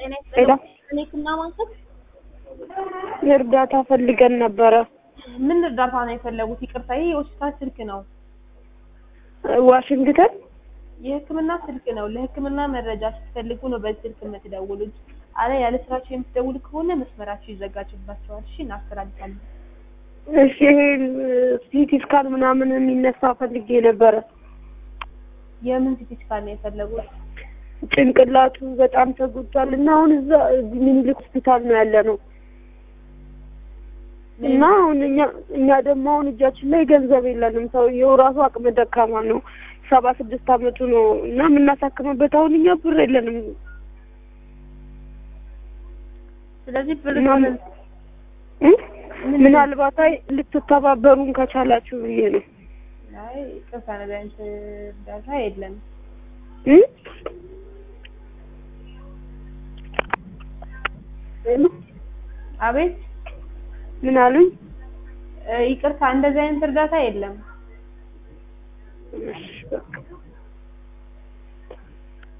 ጤና ሄሎ ይስጥልኝ ክና ማንከት እርዳታ ፈልገን ነበረ። ምን እርዳታ ነው የፈለጉት? ይቅርታ ይህ የሆስፒታል ስልክ ነው፣ ዋሽንግተን የሕክምና ስልክ ነው። ለሕክምና መረጃ ስትፈልጉ ነው በዚህ ስልክ የምትደውሉት። አለ ያለ ስራችሁ የምትደውሉ ከሆነ መስመራችሁ ይዘጋጅባቸዋል። እሺ እናስተላልፋለን። እሺ ይሄ ሲቲ ስካን ምናምን የሚነሳ ፈልጌ ነበረ። የምን ሲቲ ስካን ነው የፈለጉት? ጭንቅላቱ በጣም ተጎድቷል እና አሁን እዛ ሚኒሊክ ሆስፒታል ነው ያለ ነው እና አሁን እኛ እኛ ደግሞ አሁን እጃችን ላይ ገንዘብ የለንም። ሰውየው ራሱ አቅመ ደካማ ነው፣ ሰባ ስድስት አመቱ ነው እና የምናሳክምበት አሁን እኛ ብር የለንም። ስለዚህ ብር እና ምን- እ? ምናልባት አይ ልትተባበሩን ከቻላችሁ ብዬ ነው አይ ይቅርታ ነገር አይነት እርዳታ የለም። እ? አቤት ምን አሉኝ? እ፣ ይቅርታ እንደዚህ አይነት እርዳታ የለም። እሺ በቃ